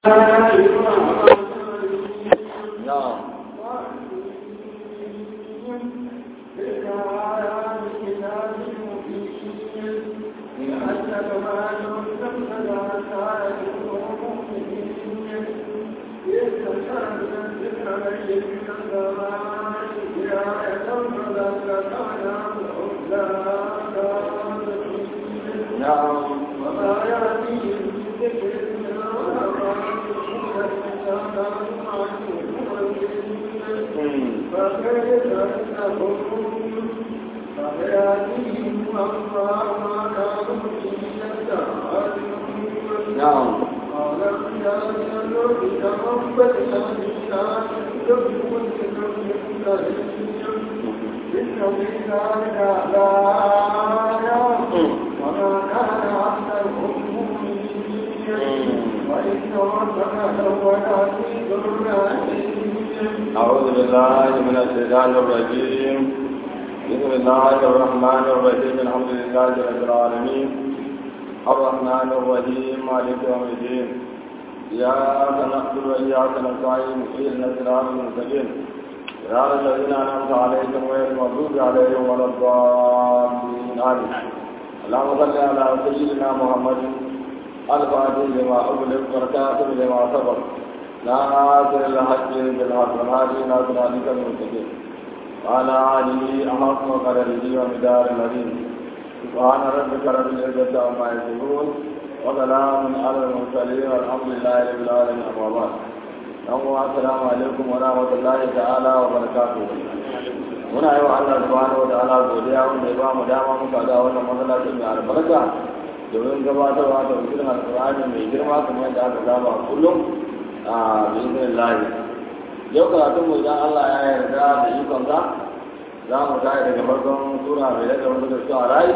نعم نعم وما يأتيهم من ذكر من فكيف أنهم فيأتيهم الله ما كانوا به يستعجلون نعم قال يا جنود تقبلنا منا تكون إن في ذلك لآية وما كان أكثرهم مؤمنين وإن ربك لهو العزيز الرحيم أعوذ بالله من الشيطان الرجيم بسم الله الرحمن الرحيم الحمد لله رب العالمين الرحمن الرحيم مالك يوم الدين إياك نعبد وإياك نستعين اهدنا الصراط المستقيم صراط الذين أنعمت عليهم غير المغضوب عليهم ولا الضالين آمين اللهم صل على سيدنا محمد الفاتح لما أغلق والكاتب لما سبق ناصر الحق بالحق والهادي إلى صراطك المستقيم وعلى آله أحق قدره ومدار العظيم سبحان ربك رب العزة عما يصفون وسلام على المرسلين والحمد لله رب العالمين أما بعد السلام عليكم ورحمة الله تعالى وبركاته muna yi wa Allah subhanahu wa ta'ala godiya wanda ya ba mu dama muka ga wannan masallacin mai albarka domin gabatarwa da wajen alƙur'ani mai girma kamar yadda aka saba kullum a bizinin lahi yau karatun mu idan Allah ya yarda da ikon sa za mu tashi daga farkon sura mai daga wanda da su a rai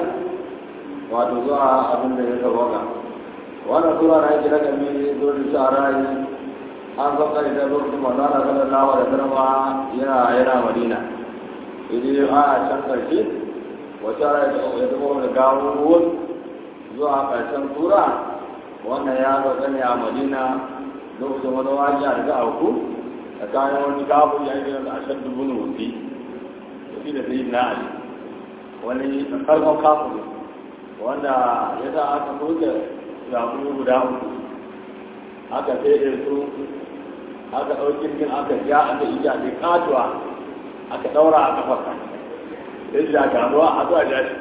wato zuwa abin da ya sauwaka wannan sura na yake daga mai zuwa da su a rai an san kai da lokacin manzana sallallahu alaihi wasallam yana yana madina idan a can karshe wata rai ya zama da gawo zuwa karshen sura wannan ya zo ne a madina lokacin wani wajiya da za a ku a kayan wani gabu ya yi da ashar dubu na wuce da fi da sayi na ali wani karfan kafu wanda ya sa aka soke zaɓu guda uku aka fere su aka ɗauki kin aka ja aka yi ja mai katuwa aka ɗaura a kafarka sai shi a kasuwa a zuwa jashi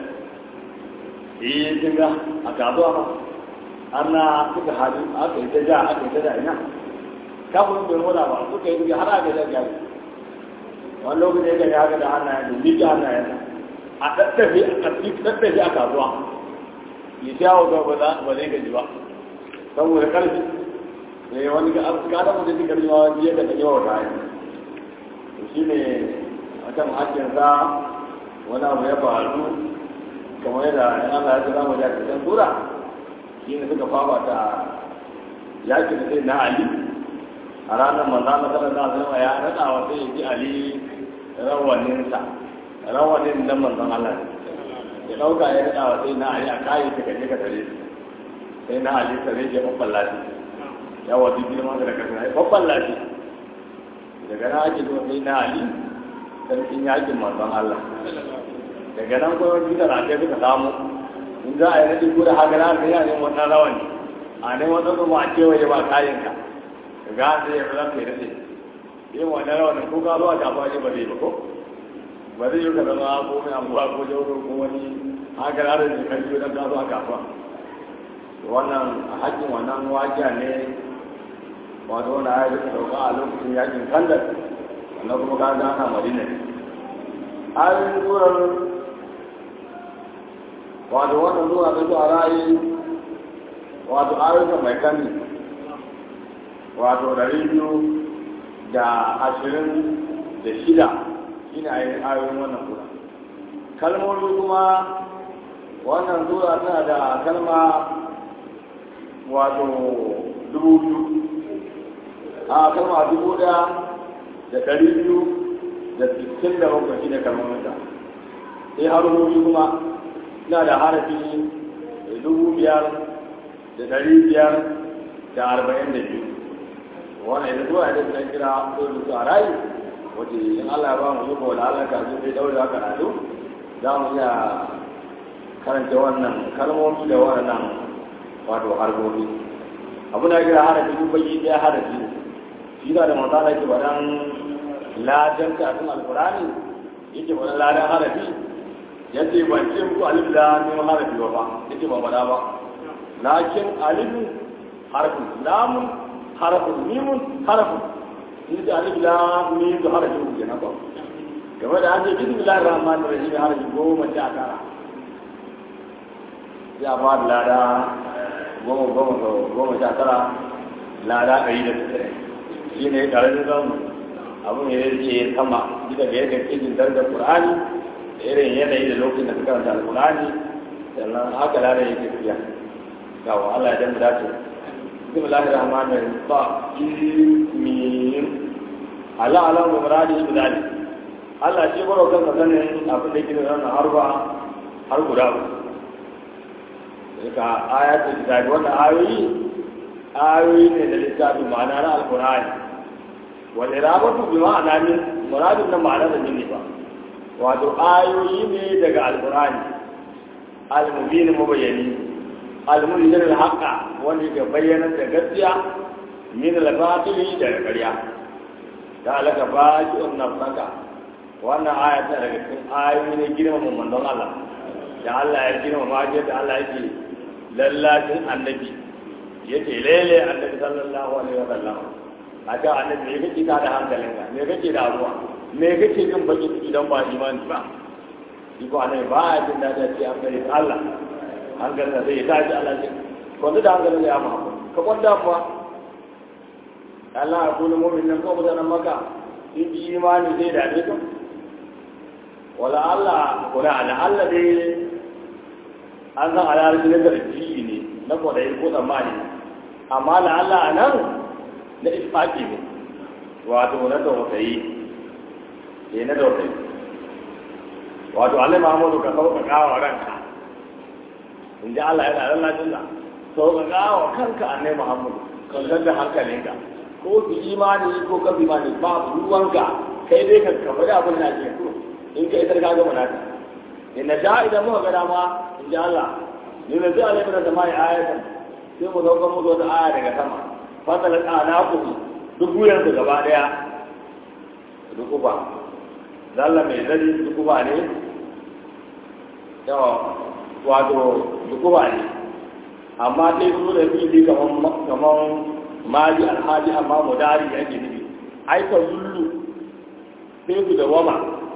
yi jinga a kasuwa ma ana suka hadu aka yi ta ja aka yi ta ja ina kafin bai wada ba suka yi duka har aka ja ja wani lokaci ya gani haka da hannayen da miki hannayen a tattafi a ƙarfi tattafi a kasuwa ya sha wa ba ba zai gaji ba saboda ƙarfi ne wani ga kada mutum ji ƙarfi ma wani ya gaji wa ta yi to shi ne a kan hakkinsa wani abu ya faru kamar yadda yana Allah ya ce za mu ja cikin sura shi ne suka fafa ta yakin da sai na ali a ranar manzana sallallahu alaihi wasallam ya rada wa sai ji ali rawaninsa rawanin nan manzon Allah ya dauka ya rada wa sai na ali a kai ta kaje ka tare sai na ali tare ya babban lafi ya wadi bi ma da kaza ya babban lafi daga nan ake zuwa sai na ali sarkin yakin manzon Allah daga nan kuma bisa da ake suka samu in za a yi nadi ko da haka na sai ya nemi wannan rawani a ne wannan kuma a kewaye ba kayan ka ga sai ya fara kai nadi yin wannan rawanin ko ka zo a kafa ne ba zai ba ko ba zai yi ka zama ko mai anguwa ko jauro ko wani haka na da jikin biyu don ka zo a kafa wannan a hakkin wannan wajiya ne wato wani ayat da dauka a lokacin yakin kandar wannan kuma ka ga ana madina ne ayoyin surar wato wannan zuwa ta zuwa ra'ayi wato ayyuka mai kani wato dari biyu da ashirin da shida shi ne ayoyin wannan sura kalmomi kuma wannan sura tana da kalma wato dubu biyu a kalma dubu ɗaya da ɗari biyu da sittin da bakwai shi ne kalmomin ta sai harkoki kuma suna da harafi dubu biyar da ɗari biyar da arba'in da biyu wannan ita zuwa da ta kira dole su a rayu wace in Allah ya ba mu yuko da Allah ka zo sai daure haka rado za mu iya karanta wannan kalmomi da wannan wato harbobi abu na kira harafi duk baki ɗaya harafi shi da da manzana ke bayan ladan kafin alkurani yake bayan ladan harafi ya ce ban ce muku alif da neman harafi ba ba yake ba bada ba lakin alif harafin lamun harafin mimun harafin in da alif da mim da harafi ku kenan ba game da an ce bismillahir rahmanir rahim harafi goma sha tara ya ba da lada goma goma goma sha tara lada ɗari da tsaye shi ne ƙarfin zamu abin ya rike sama duka da yadda ke jin darajar qur'ani da irin yanayi da lokacin da suka karanta alqur'ani sannan haka lada yake tafiya ga wa Allah ya dan dace bismillahir rahmanir rahim ba mim Allah ala wa muradi bi dalik Allah shi baro kan sanin abin da yake da wannan harba har guda ka ayatul kitabi wannan ayoyi ayoyi ne da littafin ma'ana na alqur'ani wal irabatu bi ma'ana min muradin nan ma'ana da ne ba wato ayoyi ne daga alqur'ani al-mubin mubayyani al-munzir al-haqa wanda ke bayyana da gaskiya min al-batili da ƙarya da alaka baqi'un nafsaka wannan aya ta daga cikin ayoyi ne girmama manzon Allah da Allah ya girmama ma da Allah yake lallacin annabi yake lele annabi sallallahu alaihi wa sallam a ga annabi me kake ta da hankalinka me kake da abuwa me kake jin baki idan ba imani ba shi ko annabi ba ya jin dadi ce an gare Allah hankalin da zai tashi Allah ce kwanda da hankalin ya ma ka kwanda ba Allah ya kula mu'min nan ko mutanen maka in ji imani zai dade ka wala Allah kula ala Allah dai an san alarci na zarfi ne na kwadayi ko tsammani amma da Allah a nan na isfaki ne wato na tausayi ne na tausayi wato Allah Muhammadu ka sauƙaƙa wa ranka in ji Allah yana lallacin da sauƙaƙa wa kanka annai Muhammadu kan da hankalinka ko su imani ko ka bi imani ba ruwanka kai dai ka kafa da abin da ke in ka isar ka gama naka in na ja idan muka ga dama in ji Allah ni na ji alaihi da sama ya ayatan sai mu sauka mu zo da aya daga sama fasala tsana ku duk wuyan su gaba daya duk ba zalla mai zari duk ba ne yawa wato duk ba ne amma sai su da fili kaman kaman mali alhaji amma mudari yake nufi aika zullu sai su da wama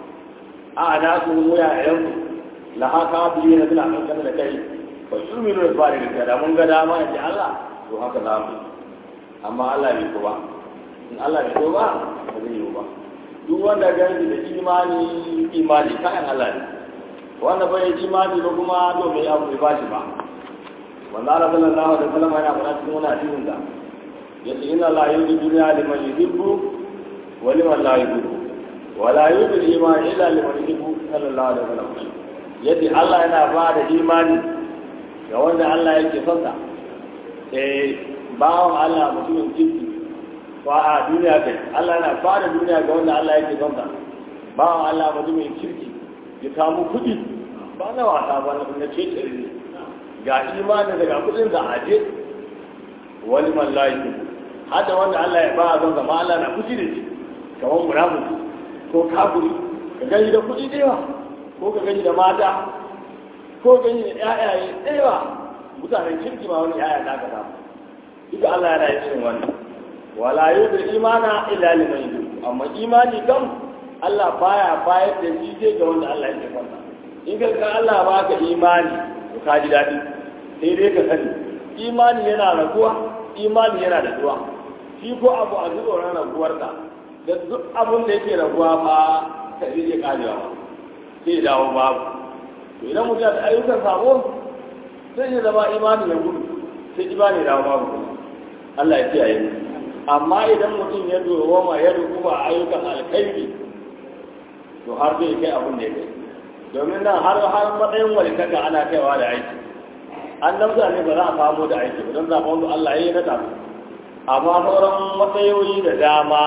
a na su wuya yanzu la haka biyu na suna kankan da kai ba su minu da fari da da mun ga dama ya ce Allah to haka za mu amma Allah bai ko ba in Allah bai ko ba ba zai yi ba duk wanda gani da imani imani kayan Allah ne wanda bai imani ba kuma to mai abu bai bashi ba wanda Allah sallallahu alaihi wasallam yana faɗa cikin wani hadisin da yace inna la yuhibbu dunya liman yuhibbu wa liman la yuhibbu wa la yuhibbu al-iman illa liman yuhibbu sallallahu alaihi wasallam yace Allah yana ba da imani ga wanda Allah yake son sa eh bawon Allah mutumin kirki wa a duniya kai Allah yana ba da duniya ga wanda Allah yake son sa bawon Allah mutumin kirki ya samu kuɗi ba na wasa ba na ce ne ga imani daga kuɗin da aje wani mallahi hada wanda Allah ya ba zan zama Allah na kuci da shi kamar munafiki ko kafiri ka gani da kuɗi da yawa ko ka gani da mata ko gani da ƴaƴaye da yawa mutanen kirki ma wani ƴaƴa naka samu duka Allah yana yin irin wannan wala yudri imana illa liman yudri amma imani kam Allah baya bayar da shi sai ga wanda Allah yake kwanta in ka ga Allah baka imani to ka ji daɗi sai dai ka sani imani yana raguwa imani yana da zuwa shi ko abu a zuwa ran raguwarka da duk abun da yake raguwa ba ta zai iya karewa ba sai dawo babu to idan mutum da ayyukan sabo sai ya zama imani ya gudu sai imani ya dawo babu kuma Allah ya kiyaye mu amma idan mutum ya dogoma ya dukuba ayyukan alkhairi to har zai kai abun da ya kai domin nan har har matsayin walikaka ana kaiwa da aiki an namza ne ba za a samu da aiki ba don zaɓen wanda Allah ya yi na tafi amma sauran matsayoyi da dama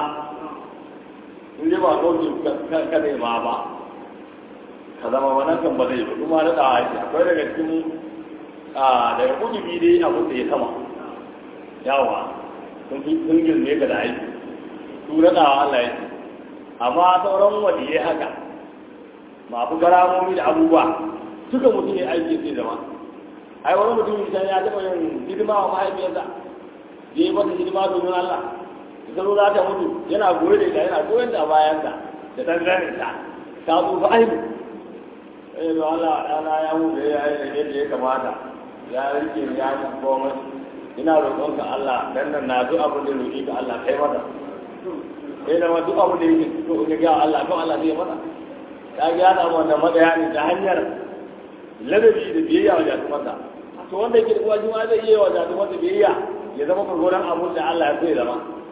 in dai ba ɗauki ka ne ma ba ka zama wannan kan ba zai ba kuma na ɗawa ake akwai daga cikin daga kudubi dai abin da ya sama yawa sun fi sun girme ka da aiki su na ɗawa Allah ya amma sauran waliyai haka masu garamomi da abubuwa suka mutum ya aiki sai zama ai wani mutum can ya taɓa yin hidima wa mahaifiyarsa ya yi mata hidima domin Allah ita zo za ta mutu yana goye da ita yana goyon da bayansa da ɗan ganin ta ta zo fa aibu eh da Allah ɗana ya mutu ya yi yadda ya kamata ya rike ya yi komai ina roƙonka Allah dan nan na duk abin da roƙi ka Allah kai mata sai da ma duk abin da yake so in ga Allah to Allah zai mata ta ga ya samu wannan matsaya ne ta hanyar ladabi da biyayya wa jatumarsa to wanda yake da kuwa juma zai iya wa jatumarsa biyayya ya zama gurguran abun da Allah ya so ya zama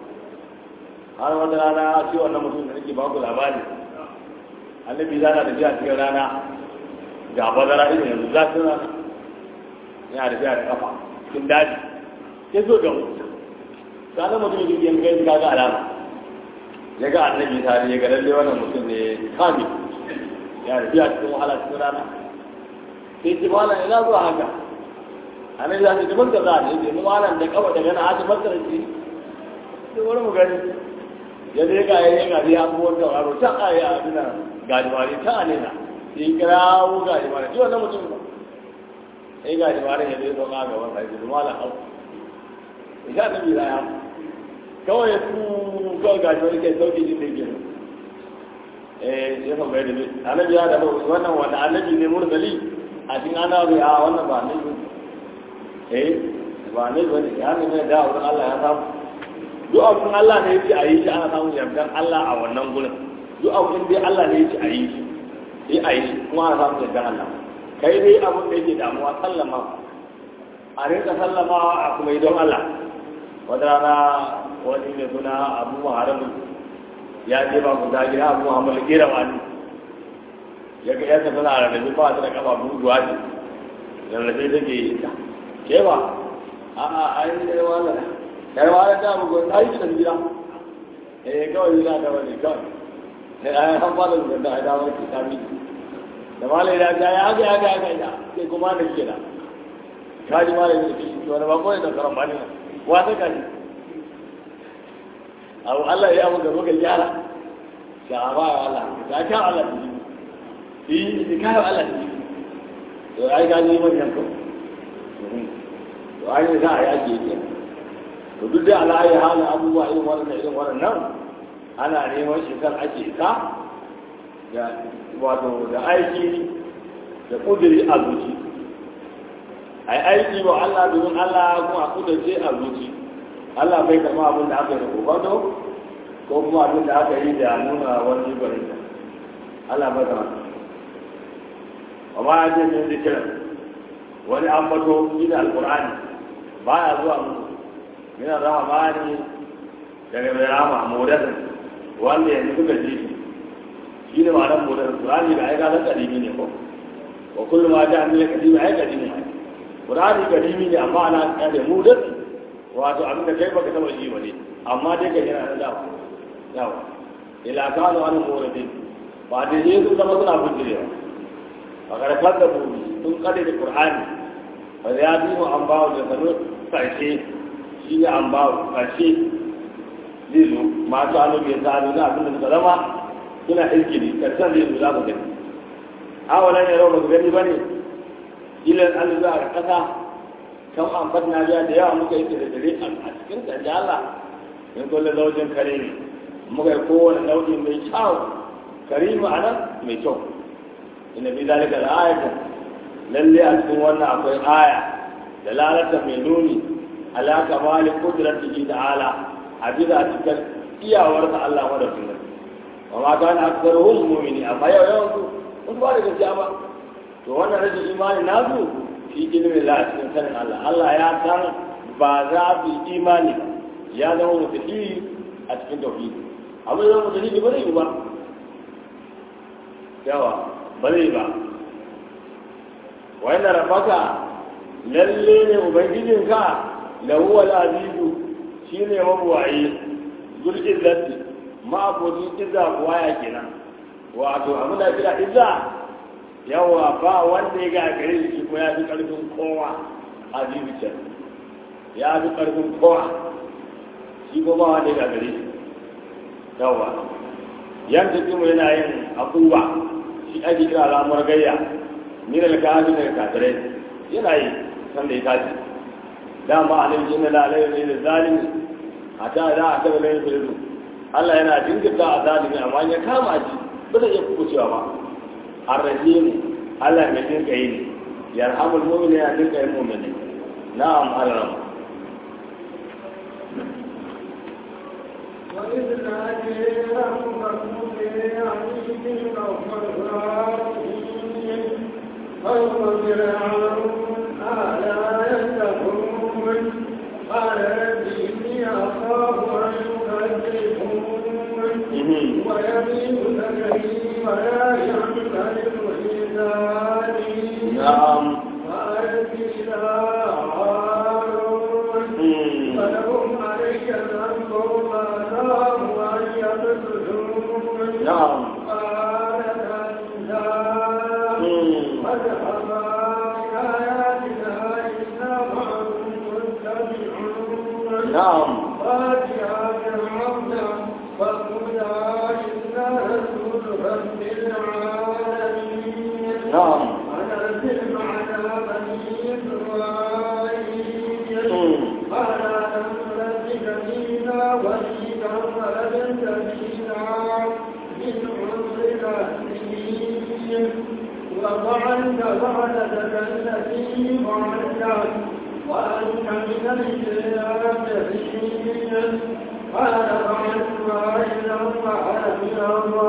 har wata rana ce wannan mutum da nake baku labari annabi zana da biya cikin rana ga bazara irin yanzu za su rana yana da biya da kafa cikin daji sai so ga mutum sanar mutum yake yin kai ka ga alama ya ga annabi tare ya ga lalle wannan mutum ne kami ya da biya cikin wahala cikin rana sai ce malam ina zuwa haka annabi za su ji mun kaza ne ce mu malam da kawai daga na haji masar ce sai wani mu gani ya dai ga yayin ga ya abubuwan da waro ta ayi a dina gajimare ta alena sai kirawo gajimare ji wannan mutum ba sai gajimare ya dai zama ga wannan sai ji malam hau ya da bi ya kawai su kawai gajimare ke sauke jin da yake eh ya fa bai da bi annabi ya da wannan wanda annabi ne mursali a cikin ana bai a wannan ba ne eh ba ne ba ne ya ne da wurin Allah ya samu duk abin Allah ne yake a yi shi ana samun yardar Allah a wannan gurin duk abin dai Allah ne yake a yi shi sai a yi shi kuma ana samun yardar Allah kai dai abin da yake damuwa sallama a rinka sallamawa a kuma yi don Allah wata rana wani mai suna abu muharamu ya je ba ku zagi abu muhammadu kera wani ya ga ya tafi na rarrabe ba ta da kafa buguwa ce rarrabe take yi ta ke ba a a a yi da wala kai wala ta bugu na yi da gida eh kawai yana da wani kawai sai a an fara da da da wani ta mi da malai da ya ya ga ya ga ya ga sai kuma da ke da kaji malai da shi wani ba koyi da karan bani wa ta kaji abu Allah ya abu gaba ga gyara sha ba Allah ta ka Allah yi yi kayo Allah ne to ai ga ni mun yanko to ai za a yake yake to duk da Allah ya hana abubuwa irin wannan irin wannan ana neman shi kan ake ka da wato da aiki da kudiri a zuci ai aiki wa Allah domin Allah kuma a kudurce a zuci Allah bai kama abin da aka yi da kofato ko kuma abin da aka yi da nuna wani gwanin Allah bai kama amma ya ce min zikirin wani an bato shi da alkur'ani ba ya zuwa musu yana zama bani daga mai rama modasin wanda yanzu suka ji shi shi ne ma'anar modasin kur'ani da aika na kadimi ne ko wa kullum ma ta amina kadimi ai kadimi ne kur'ani kadimi ne amma ana kare modasin wato abin da kai baka taba ji ba ne amma dai ka yana da dawa yawa ila kanu an modasin ba da ne su zama suna bujirewa fakar fadda buɗi sun kade da qur'ani fa ya bi mu an bawo da sanu karshe shi ne an bawo karshe zai zo masu annabi ya sa na abin da suka zama suna ilkili karshen zai zo za ku gani awalan ya rau ba gani ba ne ilan an za a kasa kan an fadna biya da yawa muka yi da dare a cikin da Allah in kullum zaujin kare ne muka yi kowane nau'i mai kyau karimu a nan mai kyau inna fi zalika la ayatan lalle a cikin wannan akwai aya da lalata mai nuni ala kamali qudratihi ta'ala a bisa cikin iyawarsa Allah wanda sun wa ma kana aktsaruhum mu'mini amma yau yawan su mun ba da gaskiya ba to wannan rashin imani nasu fi ilmin la cikin sanin Allah Allah ya san ba za su yi imani ya zama mutaki a cikin tauhidi abin da mutaki ba zai yi ba yawa ba zai ba wanda rafaka lalle ne ubangijinka da huwa azizu shi ne mabuwayi zul'izzati ma'abudin izza buwaya kenan wato abin da kira izza yawa ba wanda ya gagare shi ko ya fi karfin kowa a jibicin ya fi karfin kowa shi ko ba wanda ya gagare shi yawa yan tafi mu yana yin abubuwa shi ake kira lamar gayya ni da kaji daga kafirai yana yi sanda ya tashi dama a nan jinna la alayhi ne da zalimi a ta da a taɓa layin filidu Allah yana jinkirta a zalimi amma ya kama shi ba zai iya kubucewa ba arrahim Allah mai jinka yi ne yarhamul mu'mini ya jinka yi mu'mini na'am Allah وإذ نادي ربك بعزيز غفار قوم فرعون ألا يتقون قال رب إني أخاف أن يكذبون ويمين ذكري ولا يعترف لساني na'am وألق إلى هارون فلهم علي ذنب وأخاف أن يقتلون na'am قال كلا فاذهبا بآياتنا إنا معكم متبعون na'am فاتحا فرعون فقولا إنا رسول رب العالمين na'am أنزل معنا بني إسرائيل Mm. قال ألم نربك فينا وليدا ولبثت فينا من عمرك سنين وفعلت فعلتك التي فعلت وأنت من الكافرين قال فعلتها إذا فعل من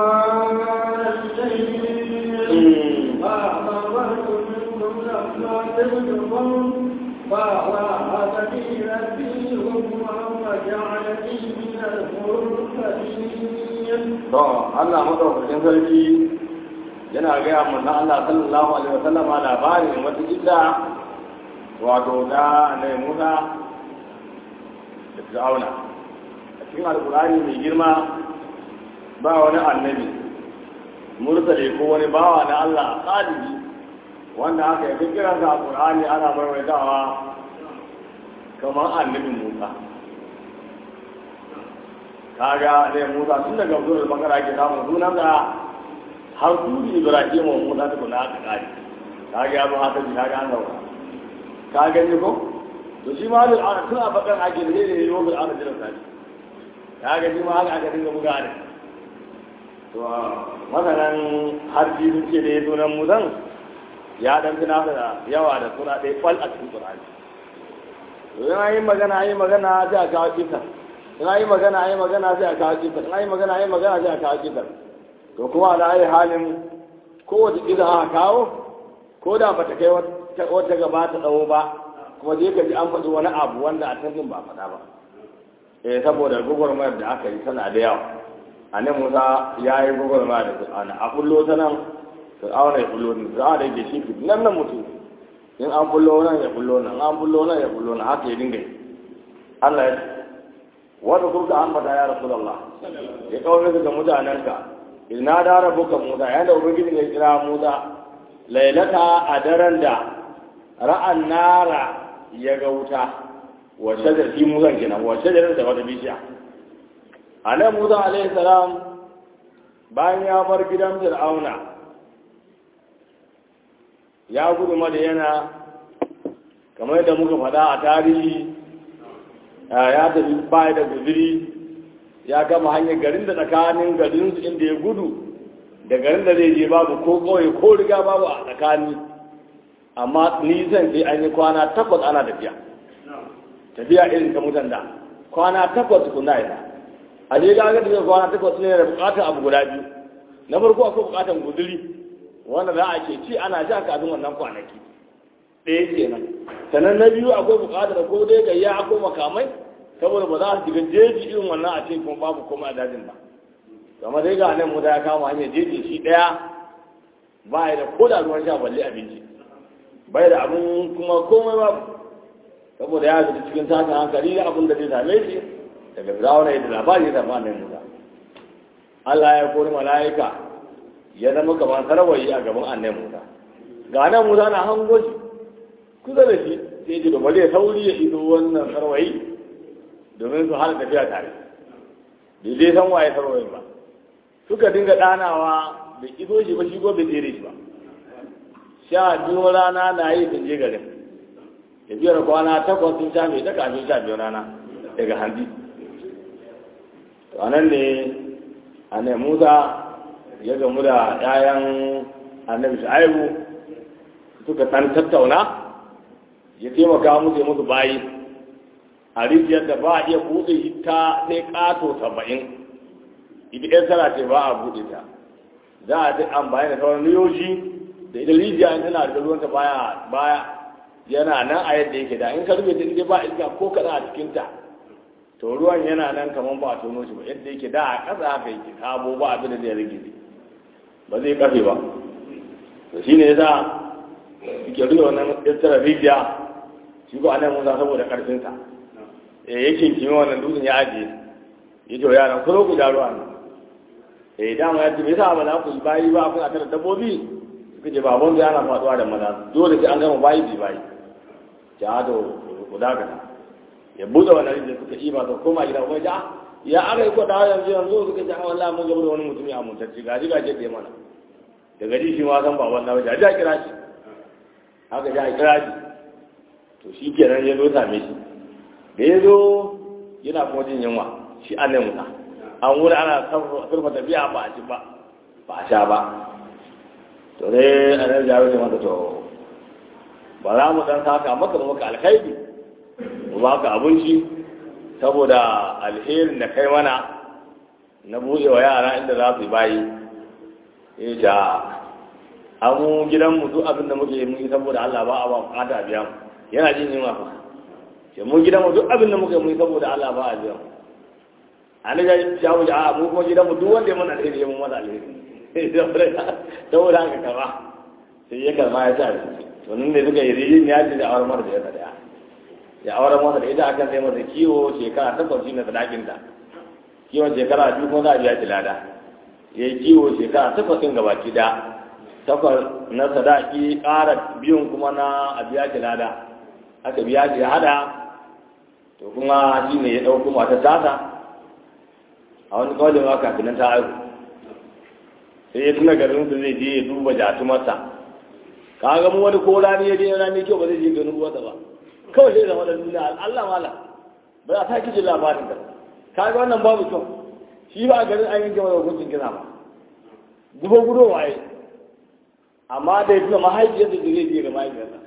الظالمين فأخبرت منكم لما تبدون فأراها سبيلتي حكما وجعلني من المرسلين to Allah madaukakin sarki yana gaya manzon Allah sallallahu alaihi wasallama labarin wata illa wato da annabi Musa da Fir'auna a cikin alkurani mai girma ba wani annabi mursale ko wani bawa na Allah salihi wanda aka yi kiransa a Qur'ani ana maimaitawa kamar annabi Musa kaga dai Musa tun daga zuwa bakara ke samun sunan da har turi Ibrahim wa Musa ta kula aka kare kaga ya zo haka ji kaga an zauna ka gani ko to shi ma da ana tun a bakan ake da ne yau da ana jiran sani kaga shi ma haka aka dinga buga ne to masanan har ji sun ce da ya sunan Musan ya dan tuna da yawa da suna ɗaya fal a cikin Qur'ani to yana yin magana yin magana sai a kawo kisan in yi magana yi magana sai a kawo kifar in yi magana yi magana sai a kawo kifar to kuma da ayi halin kowace ƙiza aka kawo ko da bata kai wata gaba ta tsawo ba kuma je ka ji an faɗi wani abu wanda a tantin ba faɗa ba eh saboda gwagwarmayar da aka yi tana da yawa a nan musa ya yi gwagwarmayar da fir'auna a kullo ta nan fir'auna ya kullo nan fir'auna yake shi nan nan mutum in an kullo nan ya kullo nan an kullo nan ya kullo nan haka ya dinga yi Allah ya wanda kuka ambata ya rasulullah ya kawo ga mutanenka ina da rabuka musa yayin da ubangiji ya kira musa lailata a daren da ra'an nara ya ga wuta wa shajar fi musa kenan wa shajar da wata bishiya anan musa alaihi salam bayan ya bar gidan fir'auna ya gudu madayana kamar yadda muka faɗa a tarihi ya tafi baya da guziri ya gama hanyar garin da tsakanin garin su inda ya gudu da garin da zai je babu ko kawai ko riga babu a tsakani amma nisan sai an yi kwana takwas ana tafiya tafiya irin ta mutan da kwana takwas kuna yana a je ga ga tafiya kwana takwas ne da bukatar abu guda biyu na farko akwai bukatar guziri wanda za a ke ci ana sha kafin wannan kwanaki ɗaya kenan sannan na biyu akwai buƙatar ko dai gayya ko makamai saboda ba za su shiga jeji irin wannan a cikin kuma babu komai a dajin ba kamar dai ga nan mu da ya kama hanyar jeji shi ɗaya ba ya da ko da ruwan sha balle abinci bai da abin kuma komai babu saboda ya fita cikin tashin hankali da abin da zai same shi daga firawuna ya da labari ya zama annabi musa Allah ya kori mala'ika ya zama kamar sarwayi a gaban annabi musa ga nan musa na hango shi kusa da shi sai ji da bari ya sauri ya iso wannan sarwayi domin su hana tafiya tare bai dai san waye sarwayin ba suka dinga ɗanawa bai iso shi ba shi ko bai tsere shi ba sha biyu rana na yi sun je garin tafiyar kwana takwas sun sha mai ta kafin sha biyu rana daga handi to anan ne annabi musa ya gamu da 'ya'yan annabi shu'aibu suka ɗan tattauna ya taimaka musu musu bayi a rijiyar da ba a iya buɗe ta sai ƙato saba'in idan ɗan tana ce ba a buɗe ta za a duk amfani da sauran riyoji da ita rijiya in tana da ruwanta baya baya yana nan a yadda yake da in ka rufe ta inda ba iska ko kaɗan a cikinta to ruwan yana nan kamar ba a tono shi ba yadda yake da a ƙasa haka yake sabo ba abin da zai rage ba zai kafe ba to shine yasa suke rufe wannan tattara rijiya shi ko anan musa saboda ƙarfinsa eh yake kimi wannan dutsen ya ajiye ya ce wa yaran ku zo ku ja ruwa ne eh dama ya ce me yasa ba za ku yi bayi ba kuna tara dabbobi suka ce babban da yana faduwa da maza dole sai an gama bayi bi bayi ja to ku dakata ya buɗe wannan rijiyar suka yi ba su koma gida kuma ja ya aka yi kwada yanzu yanzu suka ce a wallahi mun gaba da wani mutumi a muntacci gaji gaji da mana daga ji shi ma san baban na wajen ja kira shi haka ja kira shi to shi kenan ya zo same shi da ya zo yana kuma jin yunwa shi an ne musa an wuri ana surfa tafiya ba a ci ba ba a sha ba to dai a nan jaro ne mata to ba za mu dan saka maka maka alkhairi mu ba ka abinci saboda alherin da kai mana na buɗe wa yara inda za su yi bayi ya ja an mu gidanmu duk abin da muke yi saboda Allah ba a ba bukata biya mu yana jin yunwa fa ke mun gidan mu duk abin da muka yi saboda Allah ba a biya mu an ga jawo ja mu kuma gidan mu duk wanda ya mana alheri ya mun mana alheri saboda haka karba sai ya karma ya sa to nan ne suka yi rijin ya ce da awar mara da ya daya ya awar masa da ita akan sai masa kiwo shekara takwas shi na sadakin ta kiwon shekara biyu kuma za a biya shi lada ya yi kiwo shekara takwas ɗin gabaki da takwas na sadaki ƙara biyun kuma na a biya shi lada aka biya shi ya hada to kuma shi ne ya ɗauko mata tasa a wani kawai ma kafin ta haihu sai ya tuna garin su zai je ya duba jatumarsa ka ga mu wani ko rani ya je rani kyau ba zai je ganin uwarsa ba kawai sai zama da duniya Allah mala ba za ta kiji labarin da ka ga wannan babu kyau shi ba a garin an yanke wani hukuncin kisa ba gubo gudo waye amma da ya tuna mahaifiyarsa da zai je ga mahaifiyarsa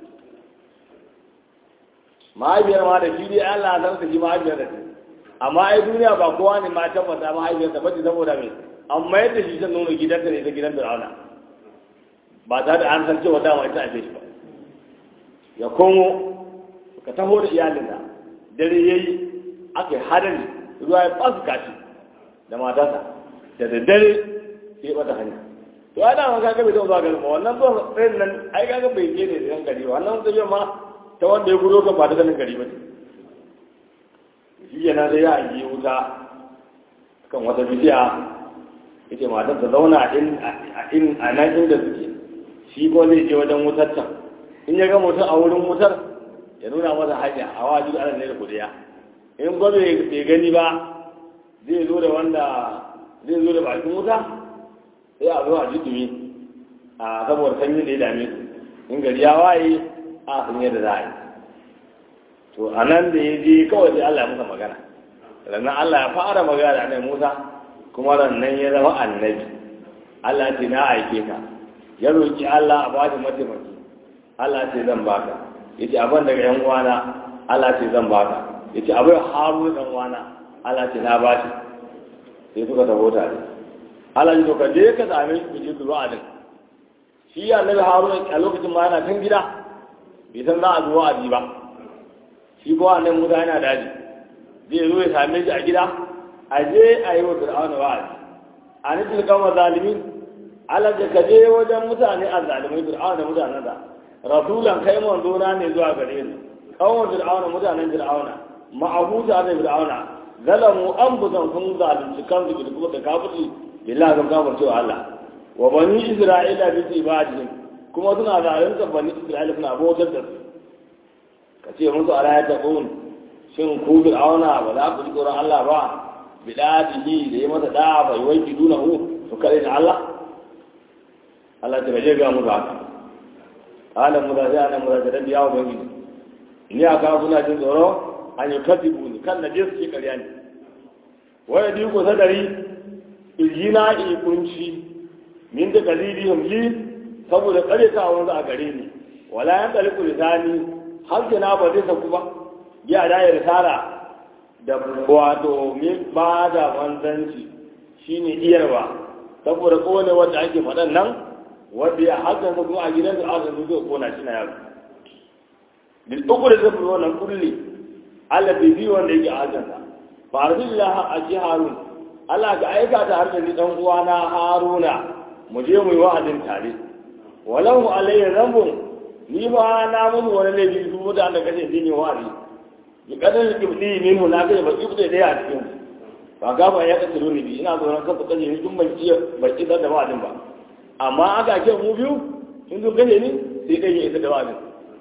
mahaifiyar ma da shi dai Allah san su ji mahaifiyar da amma ai duniya ba kowa ne ma tabbata mahaifiyarsa ba ce saboda me amma yadda shi zan nuna gidanta ne ta gidan Fir'auna ba tare da an san cewa dama ita ake shi ba ya komo ka taho da iyalinsa dare yayi aka yi hadari ruwa ya fasu kashi da matarsa da daddare sai bata hanya to ai dama kaga bai taɓa zuwa garin ba wannan zuwa tsayin nan ai kaga bai je ne da gari ba wannan tafiyar ma ta wanda ya gudo kan ba ta ganin gari ba ce shi yana da ya yi wuta kan wata bidiya ita matar ta zauna a nan inda suke shi ko zai je wajen wutar can in ya ga mutum a wurin wutar ya nuna masa hanya a wajen ana ne da kudiya in ko bai gani ba zai zo da wanda zai zo da bakin wuta sai a zo a jidumi a saboda sanyi da ya dame su in gari ya waye a sun yadda za a yi to a nan da ya je kawai sai Allah ya musa magana sannan Allah ya fara magana da annabi Musa kuma rannan ya zama annabi Allah ce na aike ka ya roki Allah a ba shi mataimaki Allah ce zan baka yace abin daga yan uwana Allah ce zan baka yace abin Harun dan uwana Allah ce na bashi sai suka taho tare Allah ya to ka je ka same shi ku je ku zuwa din shi annabi Harun a lokacin ma yana kan gida bai san za a zo wa'azi ba shi ko annan musa yana daji zai zo ya same shi a gida a je a yi wa fir'auna wa'azi a nufin kama zalimin Allah da ka je wajen mutane a zalimai fir'auna da mutanen da rasulan kai manzo na ne zuwa gare su kawon fir'auna mutanen fir'auna ma'abuta da fir'auna zalamu an buzan sun zalunci kansu da kuma da kafirci billahi ga kafir cewa Allah wa bani isra'ila bi ibadihim kuma suna zalunta bani isra'ila suna bautar da su ka ce musu ala ya taqun shin ku fir'auna ba za ku ji tsoron Allah ba bidatihi da yi masa da'a bai wanki dunahu su kare da Allah Allah ta gaje ga mu haka alam mu da sai anan mu da da biya wa bangi ni aka kuna jin tsoro an yi kadibu ni kan naje su ke ƙarya ne waya di ko sadari iljina i kunci min da kalilihim li saboda kare ta wanda a gare ni wala yan daliku lisani har na ba zai saku ba ya da ya risala da wato min ba da manzanci shine iyarwa saboda kowane wanda ake faɗan nan wanda ya hakan sa kuma a gidan da aka zo kona shi na yaro bil uku da zai wannan kulli Allah bai bi wanda yake hakan sa fa arsillah aji harun Allah ka aika ta har da ni dan uwa na haruna mu je mu yi wa'azin tare walau alayya zambun ni ba na mun wani laifi su mutane da kace dini wa'azi bi kadan ibdi minhu na kai ba ibdi da ya cikin ba ga ba ya kace ni bi ina tsoron kafa kaje ni dun ban iya ban iya da wa'azin ba amma aka ce mu biyu in dun kaje ni sai kai ya isa da wa'azin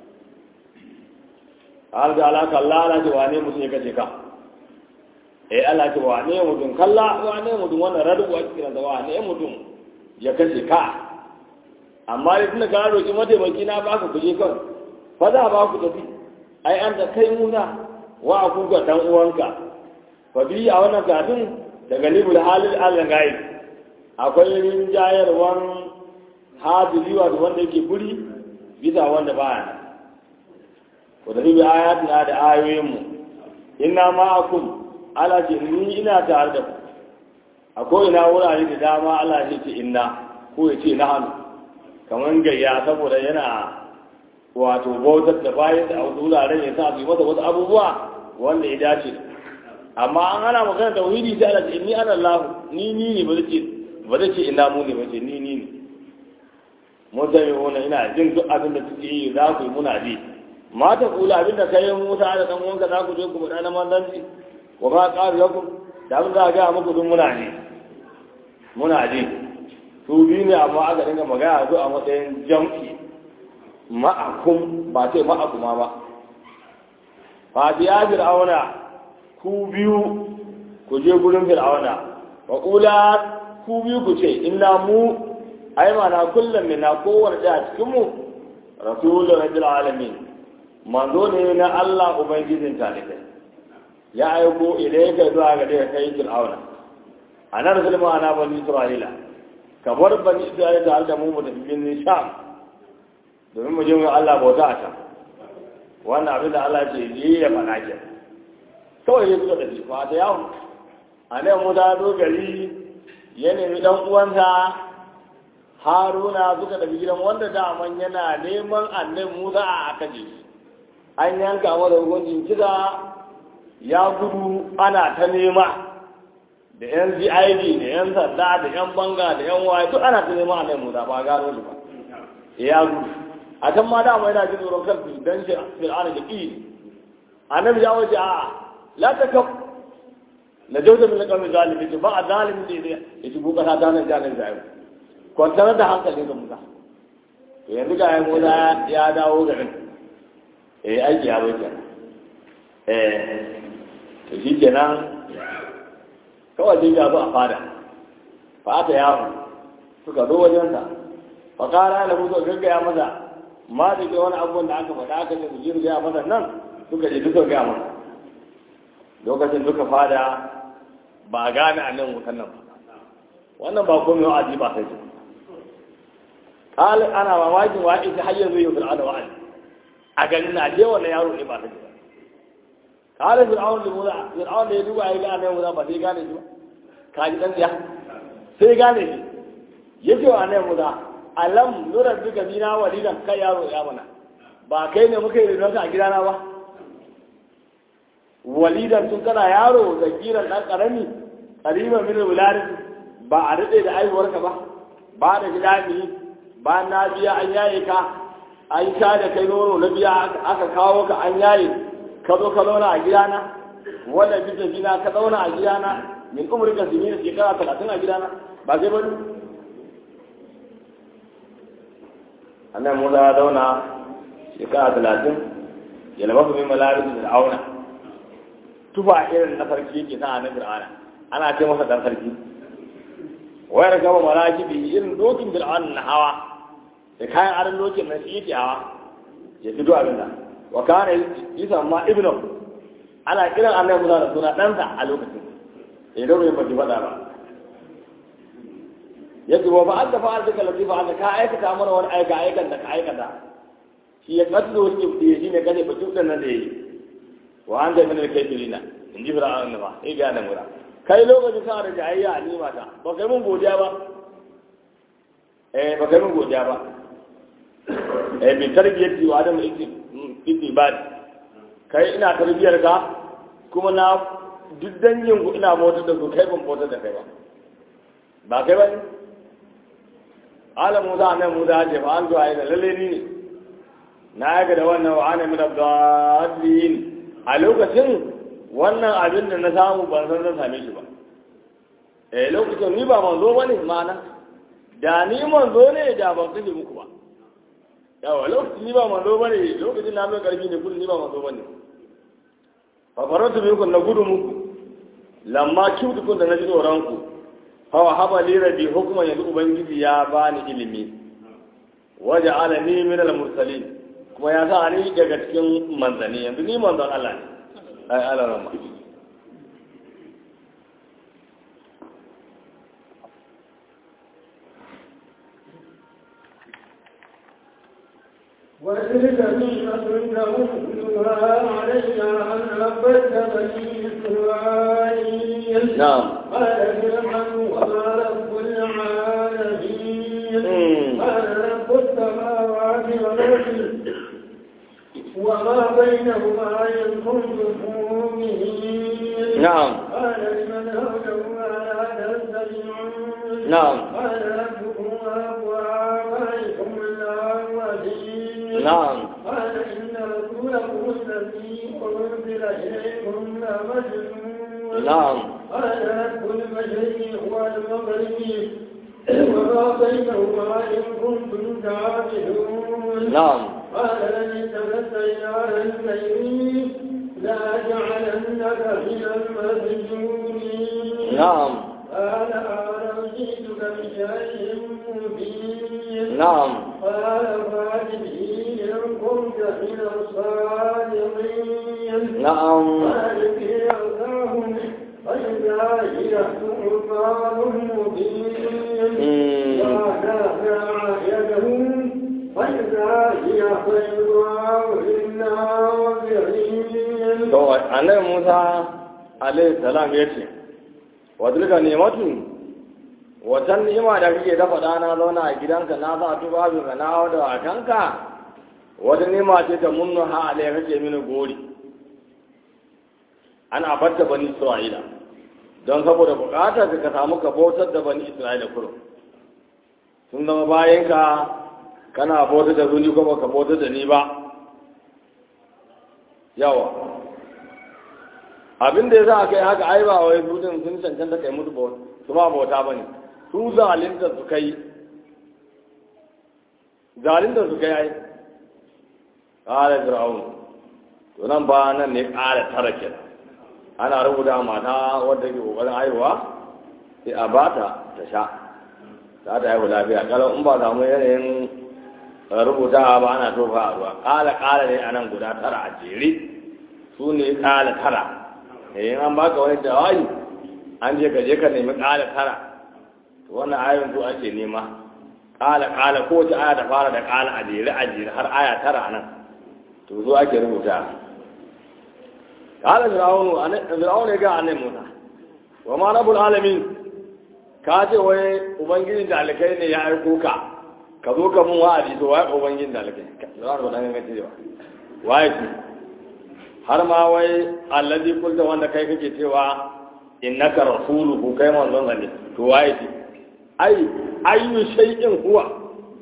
har da alaka Allah na ce wane mutum ya kace ka eh Allah ce wane mutum kalla wane mutum wannan radu a cikin da wane mutum ya kace ka amma da tunda ka roki mataimaki na baka kuje kan fa za ba ku tafi ai an da kai muna wa ku ga dan uwanka fa bi a wannan kafin daga libul halil Allah gai akwai rinjayarwan hadiri wato wanda yake guri bisa wanda baya ko da bi ayatina da ayoyin mu inna ma'akum ala ce ni ina tare da ku akwai ina wurare da dama Allah ya ce inna ko ya ce na hannu kamar gayya saboda yana wato bautar da bayan da wasu wuraren ya sa su yi masa wasu abubuwa wanda ya dace amma an hana magana tauhidi sai Allah ce inni ana Allah ni ni ne ba zai ba zai ce ina mu ne ba ce ni ni ne mun sami wani ina jin duk abin da suke yi za ku yi muna ji mata kula abin da kai Musa da dan uwanka za ku je ku faɗa na manzanci wa ma qalu lakum da abin za ga muku duk muna ne muna ji su biyu ne amma aka dinga magana su a matsayin jam'i ma'akum ba ce ma'akuma ba fa ya fir'auna ku biyu ku je gurin fir'auna wa kula ku biyu ku ce inna mu ai mana kullum ne na kowane da cikin mu rasulun rabbil alamin manzo ne na Allah ubangijin talibai ya aiko ilayka zuwa ga da kai fir'auna ana rasul ma ana bani isra'ila ka bar bani isra'ila tare da mu mu tafi bin sham domin mu je mu Allah bauta a can wannan abin da Allah ce yi ya faɗa ke kawai ya suka tafi ba ta yawon a nan mu ta zo gari ya nemi ɗan uwansa haruna suka tafi gidan wanda daman yana neman annan musa a kaje shi an yanka masa hukuncin kisa ya gudu ana ta nema da yan cid da yan sanda da yan banga da yan waye duk ana ta nema annan musa ba gano shi ba ya gudu a can ma dama yana jin tsoron kansu don shi fir'auna da ƙi annabi ya waje a la ta kaf na jauta min kalmi zalimi ce ba a zalimin da ya ya shigo kasa ta nan janar da yau kwantar da hankali ga musa to yanzu ga yan musa ya dawo garin eh aiki ya bai kenan eh to shi kenan kawai dai ya zo a fada fa aka yawo suka zo wajensa fa kara da musa gaggaya masa ma da ke wani abubuwan da aka faɗa aka ce su ji gaya masa nan suka je duka gaya masa lokacin duka fada ba a gane a nan wutan nan ba wannan ba komai wa'azi ba sai kal ana mamakin wa ita har yanzu yau fir'auna wa'azi a ganin na je wannan yaro ne ba sai kal fir'auna da muza fir'auna da ya duba ya ga annabi muza ba sai gane shi ba ka ji dan tsiya sai gane shi yace wa annabi muza alam nura duka bina walidan kai yaro ya mana ba kai ne muka yi rinonka a gidana ba walidan tun kana yaro da giran dan karami karima min wularin ba a daɗe da aihuwarka ba ba da gida ne ba na biya an yaye ka an sha da kai nono na biya aka kawo ka an yaye ka zo ka zauna a gidana wanda bisa gina ka zauna a gidana min umrika sinin shekara talatin a gidana ba sai bane annan musa ya zauna shekara talatin ya labafa min malarin da auna tufa irin na sarki yake sa na fir'auna ana ce masa dan sarki wayar gaba malaki bi irin dokin fir'auna na hawa da kayan aron dokin nan shi yake hawa ya fito abin da wa kana isa ma ibnu ana kiran annabi musa da suna ɗansa a lokacin ya dauro ya baki faɗa ba yadda wa ba'ad da fa'al da latifa an ka aikata mana wani aika aikan da ka aikata shi ya katlo wani kibdi shi ne kaje batu da nan da yi wa an da min al-kafirina in ji fir'aun ba sai ga nan mura kai lokacin ka da jayayya a nima ta ba kai mun godiya ba eh ba kai mun godiya ba eh bi tarbiyyati wa adam itibad kai ina tarbiyar ka kuma na duk dangin ku ina bautar da ku kai ban bautar da kai ba ba kai ba ne ala musa nan musa ce fa an zuwa da lalle ni ne na ga da wannan wa ana min abdallin a lokacin wannan abin da na samu ban san zan same shi ba eh lokacin ni ba manzo bane ma'ana da ni manzo ne da ban kashe muku ba yawa lokacin ni ba manzo bane lokacin na mai karfi ne kullum ni ba manzo bane fa faratu minkum na gudu muku lamma kiwtukun da na ji tsoron ku hawa haba li rabbi hukuma yanzu ubangiji ya bani ilimi waje alani min al mursalin kuma ya sa ni daga cikin manzani yanzu ni manzon Allah ne ai Allah rama وتلك نعمة نمنها علي أن عبدت بني إسرائيل نعم قال فرعون وما رب العالمين مم. قال رب السماوات والأرض وما بينهما إن كنتم مؤمنين نعم قال لمن هوله ألا تستمعون نعم قال ربكم ورب آبائكم الأولين نعم قال إن رسولكم الذي أرسل إليكم لمجنون نعم قال رب المشرق والمغرب وما بينهما إن كنتم تعبدون نعم قال لن اتخذت إلها غيري لأجعلنك من المسجونين نعم قال أولو جئتك بشيء مبين نعم قال فات به إن كنت من الصادقين نعم قال في أرضاهم فإذا هي ثعبان مبين مم. ونافع يدهم فإذا هي بيضاء للناظرين to annabi Musa alaihi salam ya ce wa tilka ni'matu watan ni'ima da kake dafa dana zauna a gidanka na sa tubabin ka na da wakanka wata ni'ima ce ta munnu ha alai kake mini gori ana batta bani Isra'ila don saboda bukatar ka samu ka bautar da bani Isra'ila kurum sun zama bayan ka kana bautar da zuni ko baka bautar da ni ba yawa abin da ya za a kai haka ai ba wai su din sun cancanta kai musu bauta su ma bauta ba ne su zalinta su kai zalinta su kai ai ƙara fir'aun to nan ba nan ne ƙara tara ke ana rubuta mata wadda ke ƙoƙarin haihuwa sai a ba ta ta sha za ta haihu lafiya kalau in ba samu yanayin rubuta ba ana tofa a ruwa ƙala ƙala ne a nan guda tara a jere su ne ƙala tara eh an baka wani jawabi an je ka je ka nemi ƙala tara to wannan ayoyin su ake nema ƙala ƙala ko ta aya ta fara da ƙala a jere a jere har aya tara nan to zo ake rubuta ƙala fir'aunu fir'aunu ya ga annabi Musa wa ma rabbul alamin ka ce wai ubangijin da alkai ne ya aiko ka ka zo ka mun wa'adi to wai ubangijin da alkai fir'aunu ba dan gangace ba waye shi har ma wai allazi kulta wanda kai kake cewa innaka rasuluhu kai manzon ne to waye shi ai ayyu shay'in huwa